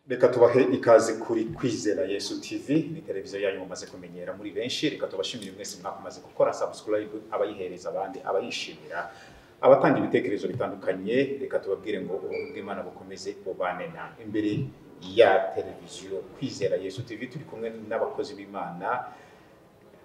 reka tubahe ikaze kuri kwizera yesu tv ni televiziyo yanyu mumaze kumenyera muri benshi reka tubashimire mwese mwakomaze gukora subscribe abayihereza abandi abayishimira abatanga ibitekerezo bitandukanye reka tubabwire ngo ubuntu bw'imana bukomeze bubane na imbere ya televiziyo kwizera yesu tv turi kumwe n'abakozi b'imana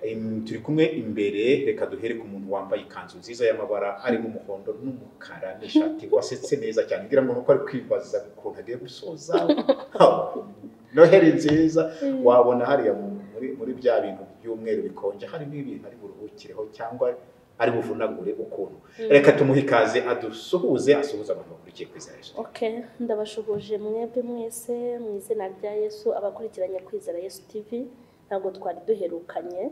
Em, turi kumwe imbere reka duhere ku muntu wambaye ikanzu nziza y'amabara arimo umuhondo n'umukara n'ishati wasetse neza cyane ngira ngo nuko ari kwibaza ukuntu agiye gusoza noheri nziza wabona hariya mu- muri, muri bya bintu by'umweru bikonje harimo ibintu ari buruhukireho cyangwa ari buvunagure ukuntu reka tumuhe ikaze adusuhuze asuhuze abantu bakurikiye kwizera yesu Okay, ndabashuhuje mwebwe mwese mu izina rya Yesu abakurikiranye kwizera Yesu TV ntabwo twari duherukanye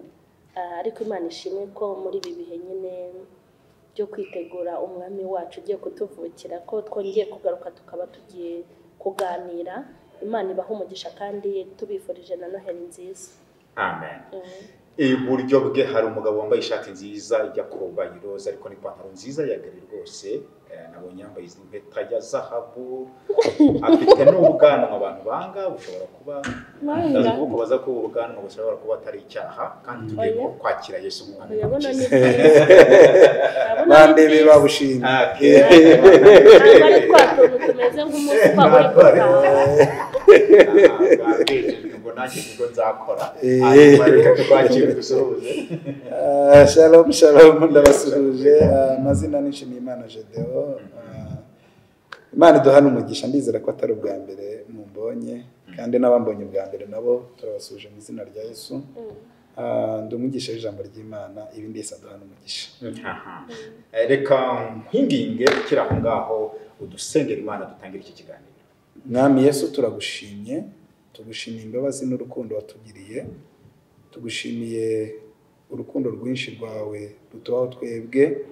ah, ariko Imana ishimwe ko muri ibi bihe nyine byo kwitegura umwami wacu ugiye kutuvukira ko twongeye kugaruka tukaba tugiye kuganira Imana ibaha umugisha kandi tubifurije na noheli nziza amen Mm. iburyo bwe hari umugabo wambaye ishati nziza ijya kuba iroza ariko n'ipantaro nziza ya gari rwose Eh, nabonye yambaye izi mpeta ya zahabu afite n'ubwanwa abantu banga bushobora kuba ndazi kuko baza ko ubu bwanwa bushobora kuba atari icyaha kandi tugiye Oya. kwakira yesu nk'umwana Uyabona ni w'umukiza. byiza. Urabona ni bandebe byiza. babushinga Ah, ok. Ntabwo ari twa tuntu tumeze nk'umuswa uri Ntabwo ari. gutaha. Ah, bambeshejwe ngo nanjye nibwo nzakora Eh. hanyuma reka twakire dusuhuze Ah, shalom shalom ndabasuhuje Ah, amazina n'inshimiyimana jedeo Ah, imana iduhana umugisha ndizera ko atari ubwa mbere mumbonye kandi n'abambonye ubwa mbere nabo turabasuhuje mu izina rya yesu Mm. Ah, ndi umwigisha w'ijambo ry'imana ibi mbese aduhana umugisha Aha. Eh, reka nkwinginge ukiri aho ngaho udusengera imana dutangire iki kiganiro mwami yesu turagushimye tugushimiye imbabazi n'urukundo watugiriye tugushimiye urukundo rwinshi rwawe rutubaho twebwe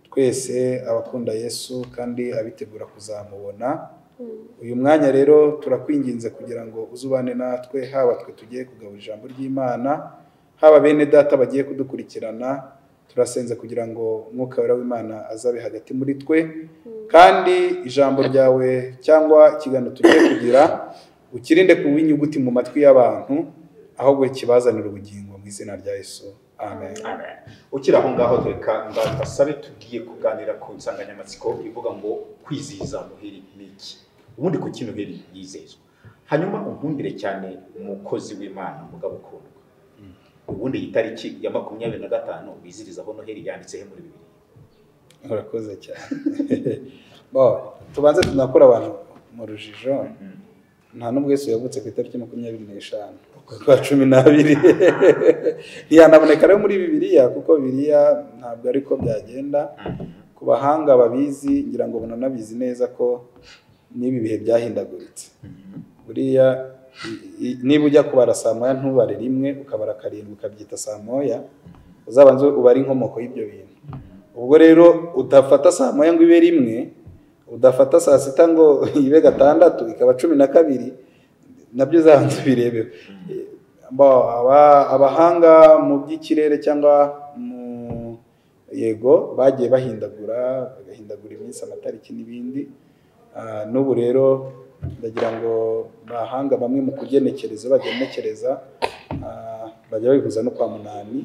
twese abakunda yesu kandi abitegura kuzamubona Mm. uyu mwanya rero turakwinginze kugira ngo uzubane natwe haba twe tugiye kugabura ijambo ry'imana haba bene data bagiye kudukurikirana turasenze kugira ngo umwuka wera w'imana azabe hagati muri twe kandi ijambo ryawe cyangwa ikiganiro tugiye kugira ukirinde kuba inyuguti mu matwi y'abantu ahubwo kibazanire ubugingo mu izina rya yesu amen Amen. ukiri aho ngaho reka mbasabe tugiye kuganira ku nsanganyamatsiko ivuga ngo kwizihiza noheli ni iki ubundi kuki noheli yizezwa hanyuma unkumbire cyane umukozi w'imana mugabo ukundwa ubundi iyi tariki ya makumyabiri na gatanu bizirizaho noheli yanditseho muri bibiri urakoze cyane Bo, tubanze tunakura abantu mu rujijo nta n'ubwo Yesu yavutse ku itariki makumyabiri n'eshanu ukwa cumi n'abiri ntiyanaboneka rero muri bibiliya kuko bibiliya ntabwo ariko byagenda ku bahanga babizi ngira ngo bananabizi neza ko n'ibi bihe byahindaguritse buriya i- i- niba ujya kubara saa moya ntubare rimwe ukabara karindwi ukabyita saa moya uzabanza ubare inkomoko y'ibyo bintu ubwo rero udafata saa moya ngo ibe rimwe udafata saa sita ngo ibe gatandatu ikaba cumi na kabiri nabyo uzabanza ubirebe Ba- aba- abahanga mu by'ikirere cyangwa mu yego bagiye bahindagura bagahindagura iminsi amatariki n'ibindi Ah, n'ubu rero ndagira ngo bahanga bamwe mu kugenekereza bagenekereza ah, bajya babihuza no kwa munani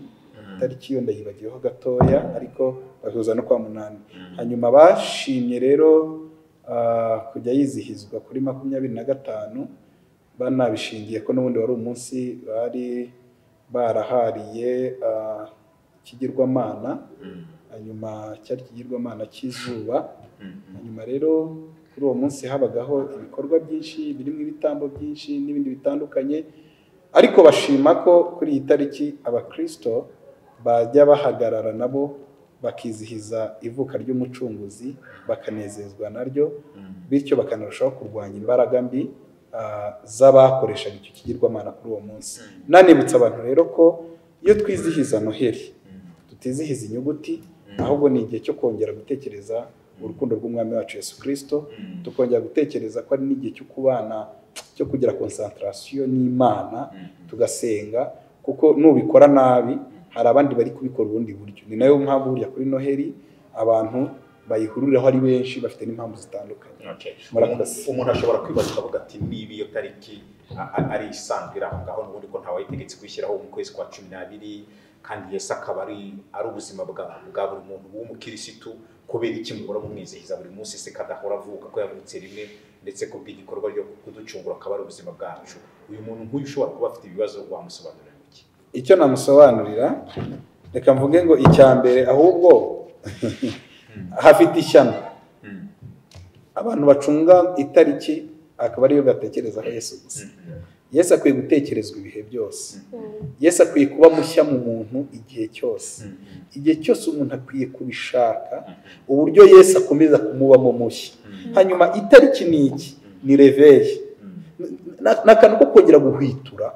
itariki iyo ndayibagiyeho gatoya ariko babihuza no kwa munani hanyuma bashimye rero ah, kujya yizihizwa kuri makumyabiri na gatanu banabishingiye ko n'ubundi wari umunsi bari barahariye ah, ikigirwamana hanyuma cyari ikigirwamana cy'izuba hanyuma rero kuri uwo munsi habagaho ibikorwa byinshi birimo ibitambo byinshi n'ibindi bitandukanye ariko bashima ko kuri iyi tariki abakirisito bajya bahagarara nabo bakizihiza ivuka ry'umucunguzi bakanezezwa naryo bityo bakanarushaho kurwanya imbaraga mbi ah, z'abakoreshaga icyo kigirwamana kuri uwo munsi nanibutsa abantu rero ko iyo twizihiza noheli tutizihiza inyuguti ahubwo ni igihe cyo kongera gutekereza urukundo rw'umwami wacu yesu kirisito tukongera gutekereza ko ari n'igihe cyo kubana cyo kugira konsantarasiyo n'imana tugasenga kuko nubikora nabi hari abandi bari kubikora ubundi buryo ni nayo mpamvu burya kuri noheli abantu bayihuriraho ari benshi bafite n'impamvu zitandukanye Okay. Murakoze. Umuntu- umuntu ashobora kwibaza akavuga ati niba iyo tariki a- a- ari isanzwe iri aho ngaho n'ubundi ko ntawayitegetse kwishyiraho mu kwezi kwa cumi n'abiri kandi yesu akaba ari ari ubuzima bwa bwa buri muntu w'umukirisitu kubera iki muhora mumwizihiza buri munsi se kadahora avuga ko yavutse rimwe ndetse ko igikorwa ryo kuducungura akaba ari ubuzima bwacu uyu muntu nk'uyu ushobora kuba afite ibibazo wamusobanurira iki icyo namusobanurira reka mvuge ngo icya mbere ahubwo hafite ishyano Mm. abantu bacunga itariki akaba ariyo batekerezaho yesu gusa yesu akwiye gutekerezwa ibihe byose yesu akwiye kuba mushya mu muntu igihe cyose igihe cyose umuntu akwiye kubishaka uburyo yesu akomeza kumubamo mushya hanyuma itariki ni iki ni reveye Na- ni akantu ko kongera guhwitura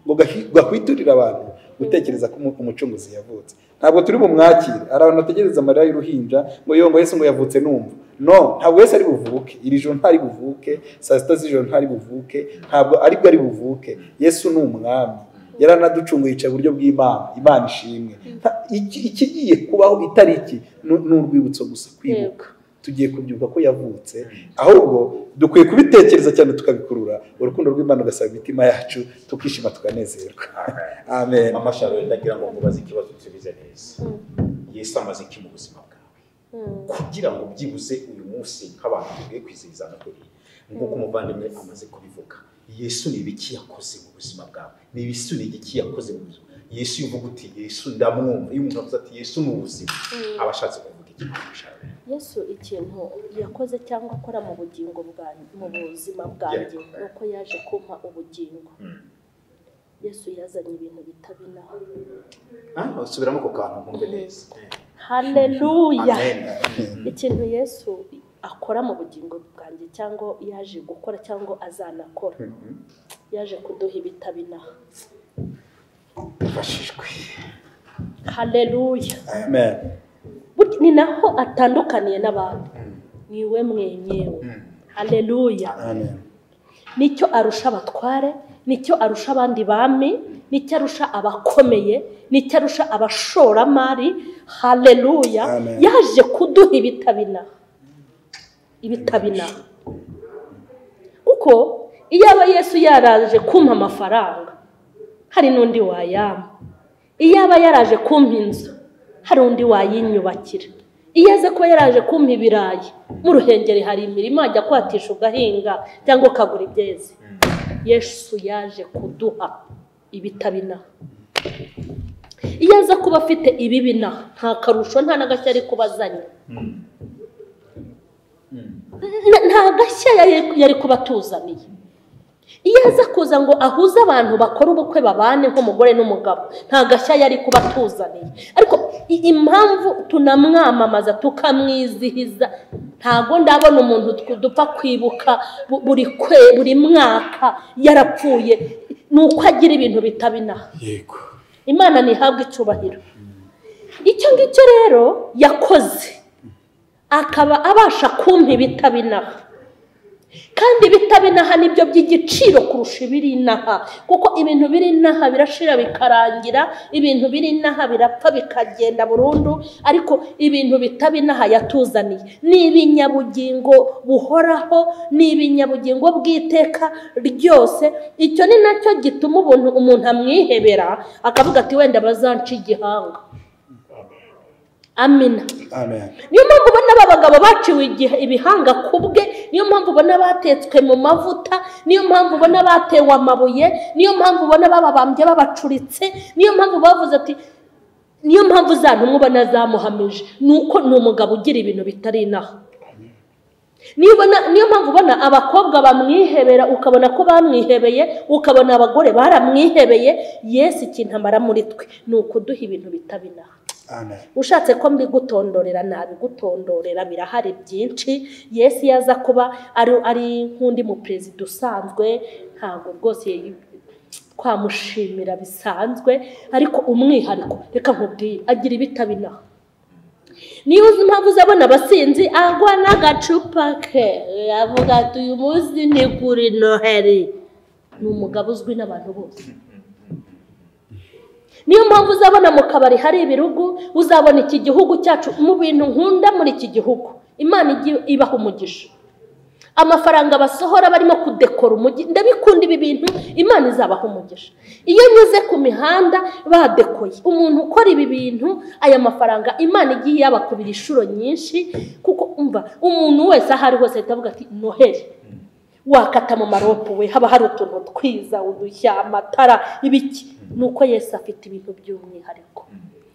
ngo gahi- gahwiturire abantu gutekereza ko umu- umucunguzi yavutse ntabwo turi bumwakire hari abantu bategereza amarira y'uruhinja ngo yo ngo yesu ngo yavutse numva no ntabwo yesu ari buvuke iri joro ntari buvuke saa sita z'ijoro ntari buvuke ntabwo aribwo ari buvuke yesu ni umwami yaranaducunguye yicaye iburyo bw'imana imana ishimwe Nta- iki- ikigiye kubaho itariki ni- ni urwibutso gusa kwibuka tugiye kubyuka ko yavutse ahubwo dukwiye kubitekereza cyane tukabikurura urukundo rw'imana ugasaba imitima yacu tukishima tukanezerwa amen mama sharoni ndagira ngo mubaze ikibazo usubize neza Mm. yesu amaze iki mu buzima bwawe Mm. kugira ngo byibuze uyu munsi nk'abantu tugiye kwizihiza Noheli nk'uko umuvandimwe amaze kubivuga yesu ni ibiki yakoze mu buzima bwawe ni ibisu ni igiki yakoze mu buzima yesu iyo uvuga uti yesu ndamwumva iyo umuntu avuze ati yesu ni ubuzima aba ashatse kuvuga iki Sharon? yesu ikintu yakoze cyangwa akora mu bugingo bwanjye mu buzima bwanjye ni uko yaje kumpa ubugingo Mm. yesu yazanye ibintu bitabinaho Ah, subiramo ku kantu nkumve neza haleluya amen ikintu yesu akora mu bugingo bwanjye cyangwa yaje gukora cyangwa azanakora yaje kuduha ibitabinaho dufashijwe haleluya amen Burya ni naho atandukaniye n'abantu ni we mwenyewe haleluya amen nicyo arusha abatware nicyo arusha abandi bami nicyo arusha abakomeye nicyo arusha abashoramari haleluya Amen. yaje kuduha ibitabinaha ibitabinaha kuko iyaba yesu yaraje kumpa amafaranga hari n'undi wayampa iyaba yaraje kumpa inzu hari undi wayinyubakira iyo aze kuba yaraje kumpa ibirayi mu ruhengeri hari imirima wajya kwatisha ugahinga cyangwa ukagura ibyeze yesu yaje kuduha ibitabinaha iyo aza kuba afite ibibinaha nta karusho nta n'agashya ari kuba azanye N- nta gashya yari- yari kuba atuzaniye iyo aza kuza ngo ahuze abantu bakora ubukwe babane nk'umugore n'umugabo nta gashya yari kuba atuzaniye ariko i- impamvu tunamwamamaza tukamwizihiza ntabwo ndabona umuntu tw- dupfa kwibuka bu- buri kwe buri mwaka yarapfuye ni uko agira ibintu bitaba inaha yego imana ntihabwe icyubahiro icyo ngicyo rero yakoze akaba abasha kumpa ibitabinaha kandi ibitabinaha nibyo by'igiciro kurusha ibiri inaha kuko ibintu biri inaha birashira bikarangira ibintu biri inaha birapfa bikagenda burundu ariko ibintu bitabinaha yatuzaniye ni ibinyabugingo buhoraho ni ibinyabugingo bw'iteka ryose icyo ni nacyo gituma ubuntu umuntu amwihebera akavuga ati wenda bazanca igihanga amina amen niyo mpamvu ubona aba bagabo baciwe igihe ibihanga ku bwe niyo mpamvu ubona batetswe mu mavuta niyo mpamvu ubona batewe amabuye niyo mpamvu ubona bababambye babacuritse niyo mpamvu bavuze ati niyo mpamvu za ntumwa ubona zamuhamije ni uko ni umugabo ugira ibintu bitari inaha niyo ubona niyo mpamvu ubona abakobwa bamwihebera ukabona ko bamwihebeye ukabona abagore baramwihebeye yesu ikintu amara muri twe ni ukuduha ibintu bitaba inaha amen ushatse ko mbigutondorera nabigutondorera birahari byinshi yesu iyo aza kuba ari ari nk'undi muperezida usanzwe ntabwo rwose twamushimira bisanzwe ariko umwihariko reka nkubwire agira ibitabinaha niyo uzi impamvu uzabona abasinzi agwa n'agacupa ke avuga ati uyu munsi ni kuri noheli ni umugabo uzwi n'abantu bose niyo mpamvu uzabona mu kabari hari ibirugu uzabona iki gihugu cyacu mu bintu nkunda muri iki gihugu imana igi- ibaha umugisha amafaranga basohora barimo kudekora umujyi ndabikunda ibi bintu imana izabaha umugisha iyo nyuze ku mihanda badekoye umuntu ukora ibi bintu aya mafaranga imana igiye yabakubira inshuro nyinshi kuko umva umuntu wese aho ari hose ahita avuga ati noheli wakata mu maropu we haba hari utuntu twiza udushya amatara ibiki ni uko yesu afite ibintu by'umwihariko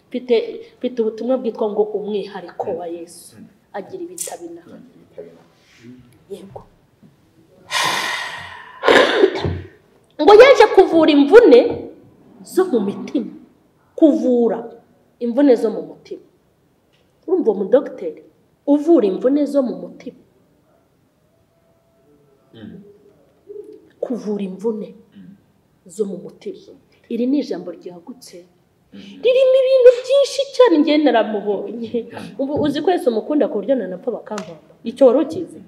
mfite mfite ubutumwa bwitwa ngo umwihariko wa yesu agira ibitabina yego ngo yaje kuvura imvune zo mu mitima kuvura imvune zo mu mutima urumva uwo mudogiteri uvura imvune zo mu mutima kuvura imvune zo mu mutima iri ni ijambo ryagutse ririmo ibintu byinshi cyane njye naramubonye ubu uzi ko wese umukunda ku buryo nanapfa bakampamba icyo wari ukizi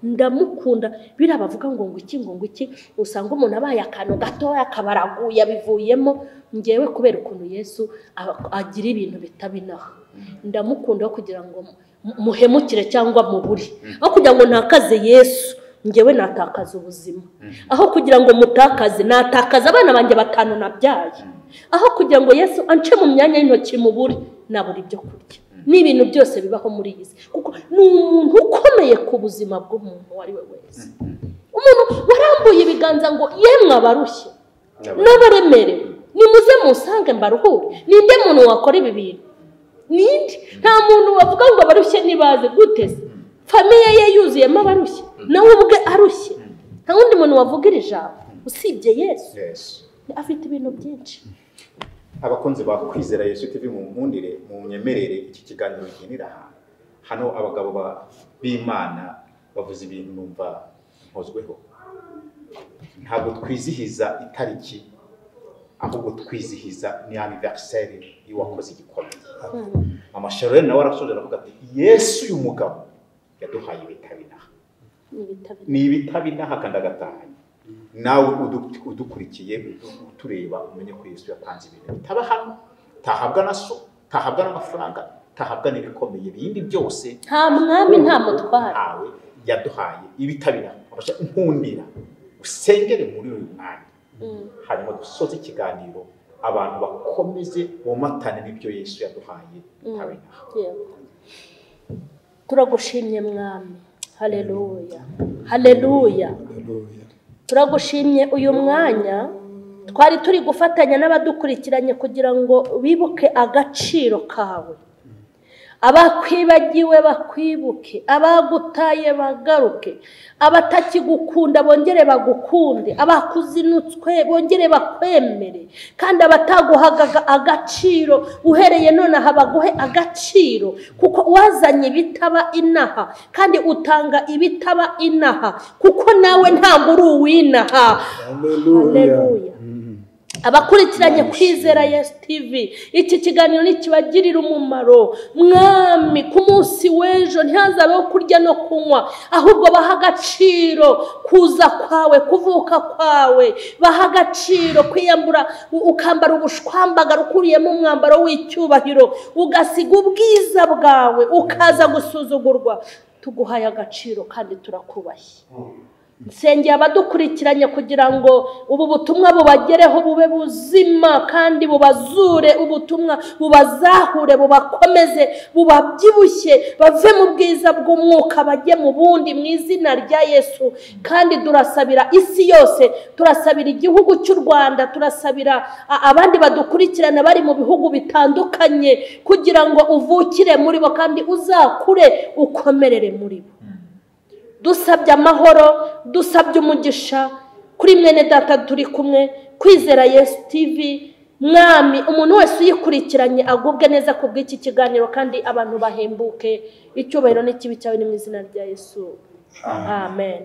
ndamukunda biriya bavuga ngo ngo iki ngo ngo iki usanga umuntu abaye akantu gatoya akaba araguye abivuyemo ngewe kubera ukuntu yesu aba- agira ibintu bitabinaho ndamukunda aho kugira ngo mu- muhemukire cyangwa mubure aho kugira ngo ntakaze yesu ngewe natakaza ubuzima aho kugira ngo mutakaze natakaza abana banjye batanu nabyaye aho kugira ngo yesu ance mu myanya y'intoki mubure nabura ibyo kurya ni ibintu byose bibaho muri iyi si kuko ni umuntu ukomeye ku buzima bw'umuntu uwo ari we wese umuntu warambuye ibiganza ngo yemwe abarushye n'abaremerewe nimuze musange mbaruhure ninde muntu wakora ibi bintu ninde nta muntu wavuga ngo abarushye ntibaze gute se famiye ye yuzuyemo abarushye nawe ubwe arushye nta wundi muntu wavuga iri jambo usibye yesu Yesu. afite ibintu byinshi abakunzi ba kwizera yesu tv mu nkundire mu nyemerere iki kiganiro ugenera ahantu hano abagabo ba- b'imana bavuze ibintu numva nkozweho ntabwo twizihiza itariki ahubwo twizihiza ni aniveriseri y'uwakoze igikomeye amasharo ye nawe arasoje aravuga ati yesu uyu mugabo yaduhaye ibitabinaha ni ibitabiriye ni ibitabinaha kandi agatahanye nawe udu- udukurikiye utureba umenye ko yesu yatanze ibintu bitaba hano tahabwa na so tahabwa n'amafaranga tahabwa n'ibikomeye ibindi byose nta mwami nta mutware ntawe yaduhaye ibitabinaha abasha nkundira usengere muri uyu mwanya Mm. hanyuma dusoze ikiganiro abantu bakomeze bomatane n'ibyo yesu yaduhaye bitabinaha Yego. turagushimye mwami haleluya haleluya turagushimye uyu mwanya twari turi gufatanya n'abadukurikiranye kugira ngo bibuke agaciro kawe abakwibagiwe bakwibuke abagutaye bagaruke abatakigukunda bongere bagukunde abakuzinutswe bongere bakwemere kandi abataguhaga agaciro uhereye nonaha baguhe agaciro kuko wazanye ibitaba inaha kandi utanga ibitaba inaha kuko nawe ntabwo uri uw'inaha Haleluya. abakurikiranye kwizera yesu tivi iki kiganiro ntikibagirira umumaro mwami ku munsi w'ejo ntihazabeho kurya no kunywa ahubwo baha agaciro kuza kwawe kuvuka kwawe baha agaciro kwiyambura u- ukambara ubushwambagara ukubiyemo umwambaro w'icyubahiro ugasiga ubwiza bwawe ukaza gusuzugurwa tuguhaye agaciro kandi turakubashye nsengera abadukurikiranye kugira ngo ubu butumwa bubagereho bube buzima kandi bubazure ubutumwa bubazahure bubakomeze bubabyibushye bave mu bwiza bw'umwuka bajye mu bundi mu izina rya yesu kandi turasabira isi yose turasabira igihugu cy'u rwanda turasabira a- abandi badukurikirana bari mu bihugu bitandukanye kugira ngo uvukire muri bo kandi uzakure ukomerere muri bo dusabye amahoro dusabye umugisha kuri mwene data turi kumwe kwizera yesu tivi mwami umuntu wese uyikurikiranye agubwe neza ku bw'iki kiganiro kandi abantu bahembuke icyubahiro n'ikibi cyawe ni mu izina rya yesu amen